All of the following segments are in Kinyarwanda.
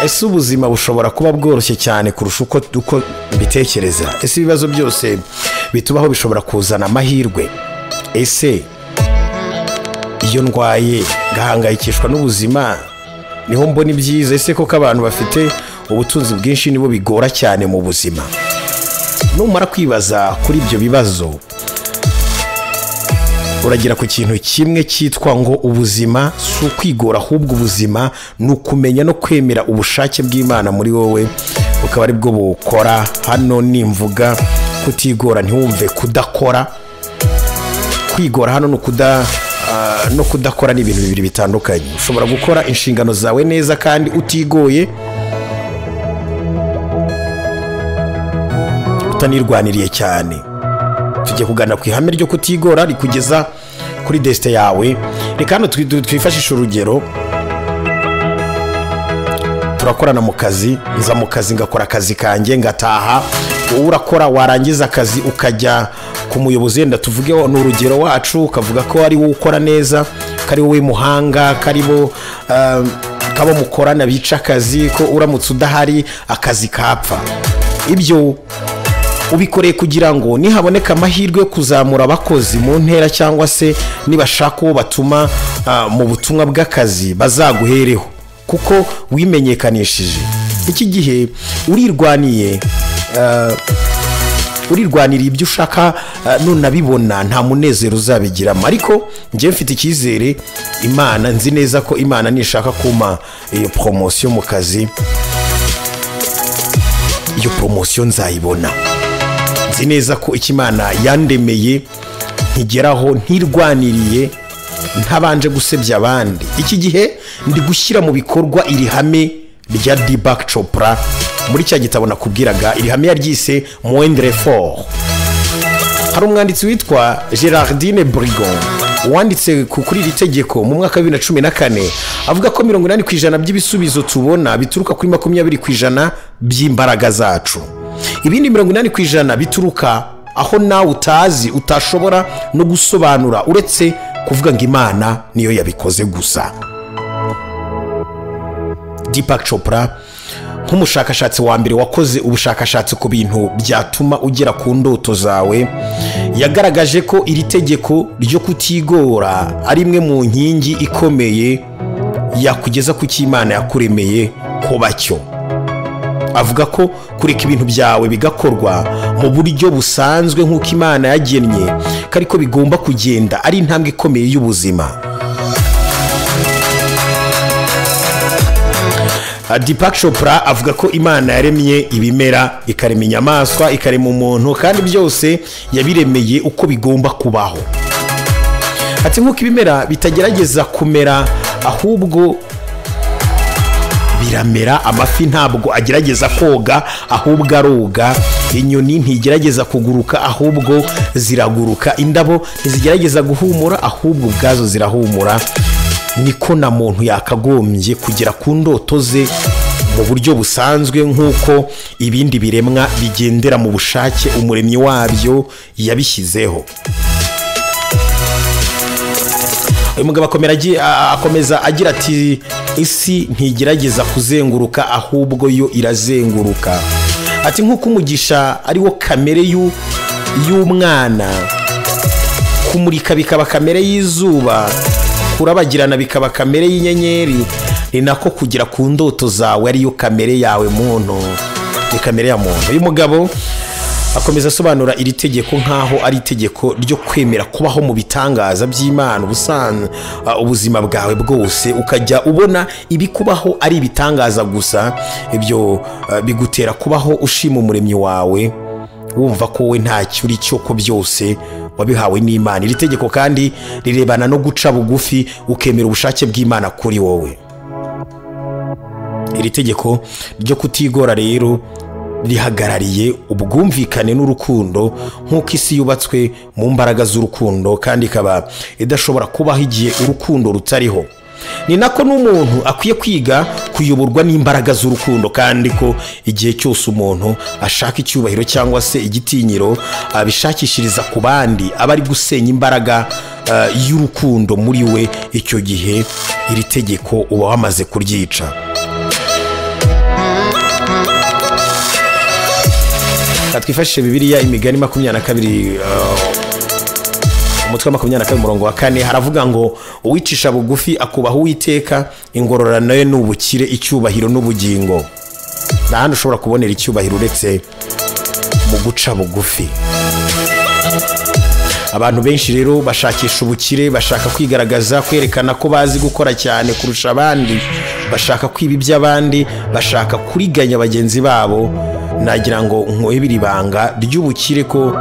ese ubuzima bushobora kuba bworoshye cyane kurusha uko uko mbitekereza ese ibibazo byose bitubaho bishobora kuzana amahirwe ese iyo ndwaye ngahangayikishwa n'ubuzima niho mbona ibyiza ese koko abantu bafite ubutunzi bwinshi nibo bigora cyane mu buzima numara kwibaza kuri ibyo bibazo uragira ku kintu kimwe cyitwa ngo ubuzima si ukwigora ahubwo ubuzima ni ukumenya no kwemera ubushake bw'imana muri wowe bukaba ari bwo bukora hano nimvuga kutigora ntiwumve kudakora kwigora hano ni ukuda no kudakora ni ibintu bibiri bitandukanye ushobora gukora inshingano zawe neza kandi utigoye utanirwaniriye cyane tujya kugana ku ihame ryo kutigora rikugeza kuri desite yawe reka hano twifashishe urugero turakorana mu kazi nza mu kazi ngakora akazi kanjye ngataha wowe urakora warangiza akazi ukajya ku muyobozi wenda tuvuge ni urugero wacu ukavuga ko ari wowe ukora neza ko ari wowe muhanga ko ari bo kabo mukorana bica akazi ko uramutse udahari akazi kapfa ibyo ubikoreye kugira ngo nihaboneka amahirwe yo kuzamura abakozi mu ntera cyangwa se nibashaka uwo batuma mu butumwa bw'akazi bazaguhereho kuko wimenyekanishije iki gihe urirwaniye urirwanira ibyo ushaka nunabibona nta munezero uzabigiramo ariko njyewe mfite icyizere imana nzi neza ko imana nishaka kuma iyo poromosiyo mu kazi iyo poromosiyo nzayibona nzi neza ko icyo imana yandemeye ntigeraho ntirwaniriye ntabanje gusebya abandi iki gihe ndi gushyira mu bikorwa iri hame rya dibake copra muri cya gitabo nakubwiraga iri hame yaryise mwendere foru hari umwanditsi witwa gerardine burigon wanditse kuri iri tegeko mu mwaka wa bibiri na cumi na kane avuga ko mirongo inani ku ijana by'ibisubizo tubona bituruka kuri makumyabiri ku ijana by'imbaraga zacu ibindi mirongo inani ku ijana bituruka aho nawe utazi utashobora no gusobanura uretse kuvuga ngo imana niyo yabikoze gusa dipake copra nk'umushakashatsi wa mbere wakoze ubushakashatsi ku bintu byatuma ugera ku ndoto zawe yagaragaje ko iri tegeko ryo kutigora ari imwe mu nkingi ikomeye yakugeza ku cy'imana yakuremeye ko bacyo avuga ko kureka ibintu byawe bigakorwa mu buryo busanzwe nk'uko imana yagennye ko ariko bigomba kugenda ari intambwe ikomeye y'ubuzima dipake shopura avuga ko imana yaremye ibimera ikarema inyamaswa ikarema umuntu kandi byose yabiremeye uko bigomba kubaho ati nk'uko ibimera bitagerageza kumera ahubwo biramera amafi ntabwo agerageza koga ahubwo aroga inyoni ntigerageza kuguruka ahubwo ziraguruka indabo ntizigerageza guhumura ahubwo ubwazo zirahumura niko na muntu yakagombye kugera ku ndoto ze mu buryo busanzwe nk'uko ibindi biremwa bigendera mu bushake umuremyi wabyo yabishyizeho uyu mugabo akomeza agira ati isi ntigerageza kuzenguruka ahubwo yo irazenguruka ati nk'uko umugisha ariwo kamere y'umwana kumurika bikaba kamere y'Izuba kurabagirana bikaba kamere y'inyenyeri ni nako kugera ku ndoto zawe ariyo kamere yawe muntu ni kamere ya muntu uyu mugabo akomeza asobanura iri tegeko nk'aho ari itegeko ryo kwemera kubaho mu bitangaza by'imana ubuzima bwawe bwose ukajya ubona ibikubaho ari ibitangaza gusa ibyo bigutera kubaho ushima umuremyi wawe wumva ko we ntacyo uri cyo ko byose wabihawe n'imana iri tegeko kandi rirebana no guca bugufi ukemera ubushake bw'imana kuri wowe iri tegeko ryo kutigora rero rihagarariye ubwumvikane n'urukundo nk'uko isi yubatswe mu mbaraga z'urukundo kandi ikaba idashobora kubaho igihe urukundo rutariho ni nako n'umuntu akwiye kwiga kuyoborwa n'imbaraga z'urukundo kandi ko igihe cyose umuntu ashaka icyubahiro cyangwa se igitinyiro abishakishiriza ku bandi aba ari gusenya imbaraga y'urukundo muri we icyo gihe iri tegeko uba wamaze kuryica twifashishe bibiliya imigani makumyabiri na kabiri uh, umutwe wa makumyabiri na kabiri umurongo wa kane haravuga ngo uwicisha bugufi akubaha uwiteka ingororano ye ni ubukire icyubahiro n'ubugingo nta handi ushobora kubonera icyubahiro uretse mu guca bugufi abantu benshi rero bashakisha ubukire bashaka kwigaragaza kwerekana ko bazi gukora cyane kurusha abandi bashaka kwiba iby'abandi bashaka kuriganya bagenzi babo nagira ngo nkwebere ibanga ry'ubukire ko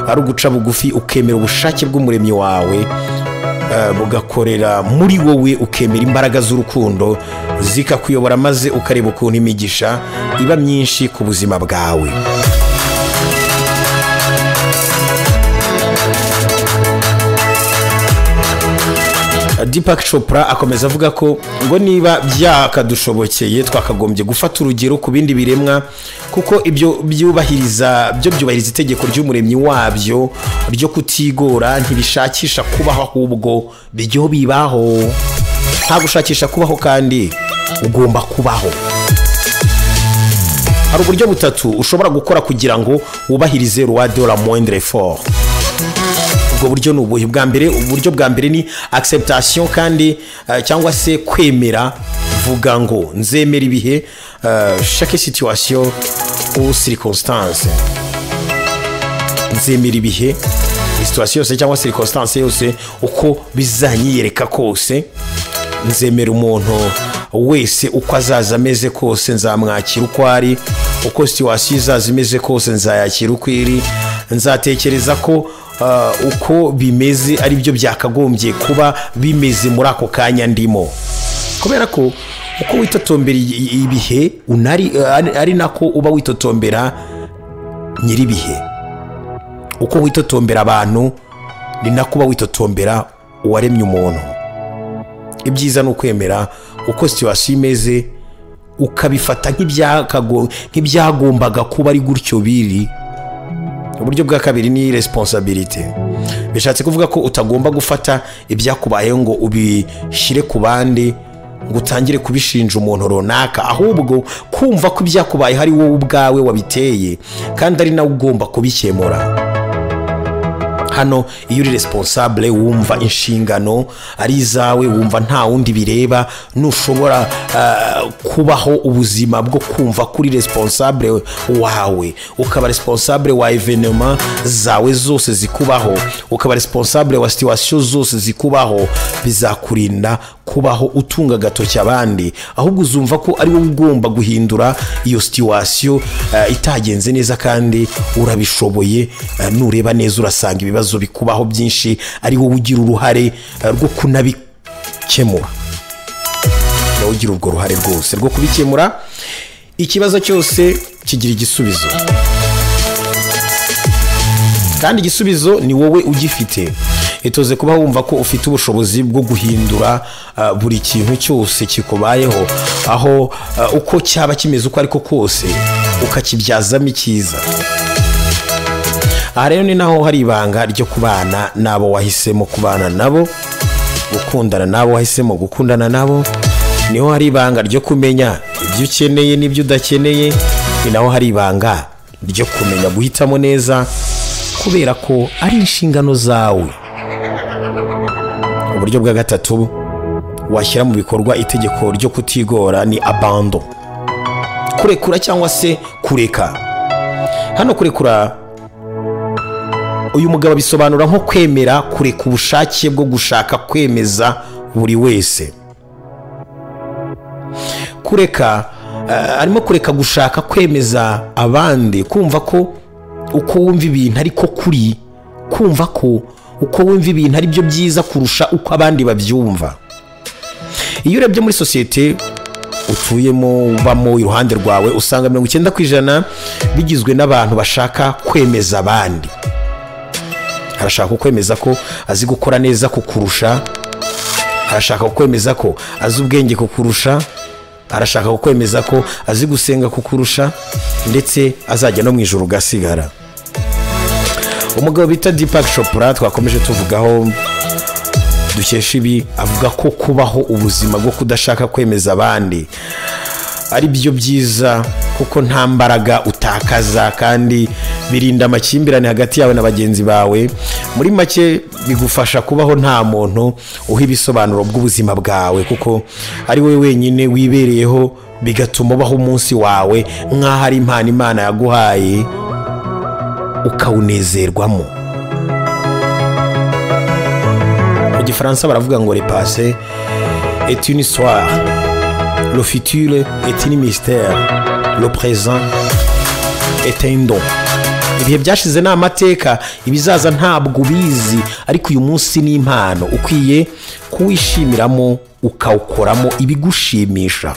ari uguca bugufi ukemera ubushake bw'umuremyi wawe eh, bugakorera muri wowe ukemera imbaraga z'urukundo zikakuyobora maze ukareba ukuntu imigisha iba myinshi ku buzima bwawe Deepak Chopra akomeza avuga ko ngo niba byakadushobokeye twakagombye gufata urugero ku bindi biremwa kuko ibyo byubahiriza byo byubahiriza itegeko ry'umuremyi wabyo ryo kutigora ntibishakisha kubaho ahubwo byo bibaho nta gushakisha kubaho kandi ugomba kubaho hari uburyo butatu ushobora gukora kugira ngo wubahirize roi de la moindre fort ubwo buryo ni ubuhe bwa mbere uburyo bwa mbere ni acceptation kandi eh, cyangwa se kwemera vuga ngo nzemera ibihe eh, chaque situation ou circonstance nzemera ibihe situation yose cyangwa circonstance yose uko bizanyiyereka kose nzemera umuntu wese uko azaza ameze kose nzamwakira uko ari uko situwasiyo izaza imeze kose nzayakira uko iri nzatekereza ko ah, uko bimeze ari byo byakagombye kuba bimeze muri ako kanya ndimo kubera ko uko witotombera i- i- ibihe unari, ari- ari nako uba witotombera nyir'ibihe uko witotombera abantu ni nako uba witotombera uwaremye umuntu ibyiza ni ukwemera uko situwasiyo imeze ukabifata nk'ibyakago- nk'ibyagombaga kuba ari gutyo biri uburyo bwa kabiri ni resiponsabirite bishatse kuvuga ko utagomba gufata ibyakubayeho ngo ubishyire ku bandi ngo utangire kubishinja umuntu runaka ahubwo kumva ko ibyakubayeho ari wowe ubwawe wabiteye kandi ari nawe ugomba kubikemura hano iyo uri responsable wumva inshingano ari izawe wumva nta wundi bireba ntushobora ah, kubaho ubuzima bwo kumva ko uri responsable wawe ukaba responsable wa evenema zawe zose zikubaho ukaba responsable wa situation zose zikubaho bizakurinda kubaho utunga agatoki abandi ahubwo uzumva ko ari wowe ugomba guhindura iyo situation eh, itagenze neza kandi urabishoboye eh, nureba neza urasanga ibibazo bikubaho byinshi ari wowe ugira uruhare eh, rwo kunabikemura nawe ugira urwo ruhare rwose rwo kubikemura ikibazo cyose kigira igisubizo kandi igisubizo ni wowe ugifite itoze kuba wumva ko ufite ubushobozi bwo guhindura ah, buri kintu cyose kikubayeho aho ah, uko cyaba kimeze uko ariko kose ukakibyazamo icyiza aha rero ni naho hari ibanga ryo kubana n'abo wahisemo kubana nabo gukundana n'abo wahisemo gukundana nabo niho hari ibanga ryo kumenya ibyo ukeneye n'ibyo udakeneye ni naho hari ibanga ryo kumenya guhitamo neza kubera ko ari inshingano zawe uburyo bwa gatatu washyira mu bikorwa itegeko ryo kutigora ni abando kurekura cyangwa se kureka hano kurekura uyu mugabo abisobanura nko kwemera kureka ubushake bwo gushaka kwemeza buri wese kureka eh, arimo kureka gushaka kwemeza abandi kumva ko uko wumva ibintu ariko kuri kumva ko uko wumva ibintu ari byo byiza kurusha uko abandi babyumva iyo urebye muri sosiyete utuyemo ubamo iruhande rwawe usanga mirongo icyenda ku ijana bigizwe n'abantu bashaka kwemeza abandi arashaka kukwemeza ko azi gukora neza kukurusha arashaka kukwemeza ko azi ubwenge kukurusha arashaka kukwemeza ko azi gusenga kukurusha ndetse azajya no mu ijoro ugasigara umugabo bita Deepak Chopra twakomeje tuvugaho dukesha ibi avuga ko kubaho ubuzima bwo kudashaka kwemeza abandi ari byo byiza kuko nta mbaraga utakaza kandi birinda amakimbirane hagati yawe na bagenzi bawe muri make bigufasha kubaho nta muntu uha ibisobanuro bw'ubuzima bwawe kuko ari wowe wenyine wibereyeho bigatuma ubaho umunsi wawe nk'aho ari impano imana yaguhaye ukawunezerwamo mu gifaransa baravuga ngo repase est une histoire le futur est une mystère le présent est un don ibihe byashize ni amateka ibizaza ntabwo ubizi ariko uyu munsi ni impano ukwiye kuwishimiramo ukawukoramo ibigushimisha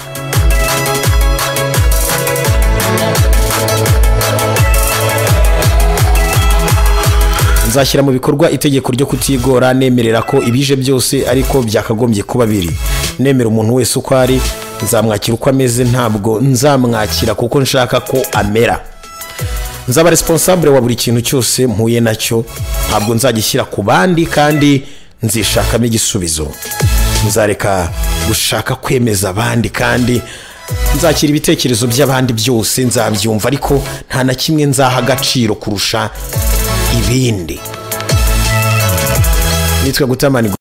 nzashyira mu bikorwa itegeko ryo kutigora nemerera ko ibije byose ariko byakagombye kuba biri nemera umuntu wese uko ari nzamwakira uko ameze ntabwo nzamwakira kuko nshaka ko amera nzaba responsable wa buri kintu cyose mpuye nacyo ntabwo nzagishyira ku bandi kandi nzishakamo igisubizo nzareka gushaka kwemeza abandi kandi nzakira ibitekerezo by'abandi byose nzabyumva ariko nta na kimwe nzaha agaciro kurusha ibindi nitwe gutamani